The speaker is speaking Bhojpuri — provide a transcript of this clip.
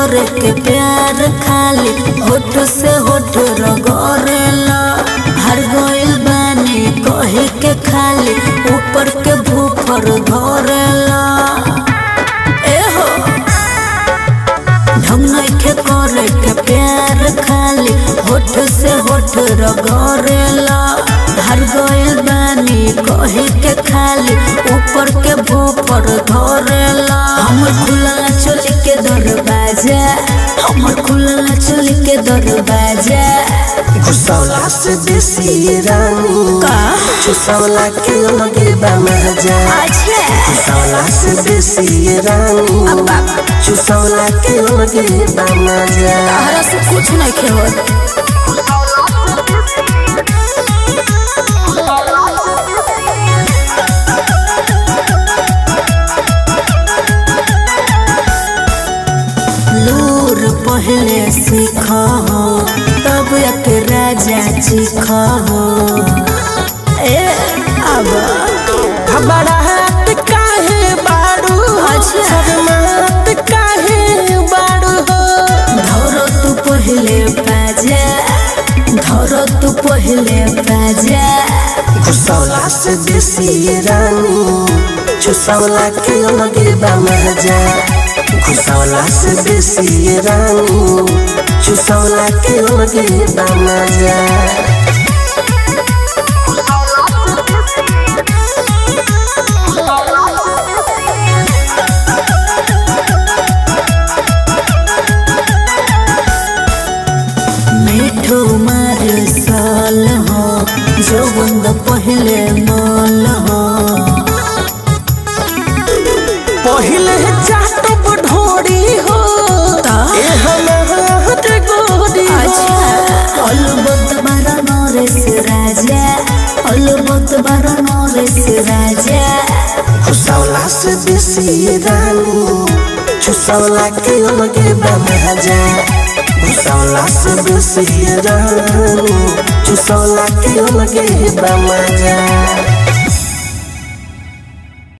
करे के प्यार खाली होठ से होठ रगड़ेला हर गइल बानी कहे के खाली ऊपर के भूफर धरेला ए हो ढंग नइखे करे के प्यार खाली होठ से होठ रगड़ेला हर गइल बानी कहे के खाली ऊपर के भूपर धरेला हमर खुलला चोली के दरवाजा हमर खुलला चोली के दरवाजा घुसौला से बेसी रानी का? चुसौला के लगे बा मजा अच्छा घुसौला से बेसी रानी चुसौला के लगे बा मजा तहरा से कुछ नहीं खेवत लूर पहले सीख हो तब एक राजा चीख हो ए अब हमारा हाथ काहे बाड़ू अच्छा। शर्मात काहे बाड़ू हो धरो तू पहले बाजा धरो तू पहले बाजा घुसौला से बेसी रानी चुसौला के लगे बा मजा घुसौला से बेसी रानी चुसौला के लगे बा मजा मिठू मार साल हो जो बंद पहले माल हो पहिले जात बढ़ोरी हो ता? ए हमार गोरी अच्छा अलबत बारा नरेश राजा अलबत बारा नरेश राजा घुसौला से बेसी रानी चुसौला के लगे बा मजा घुसौला से बेसी रानी चुसौला के लगे बा मजा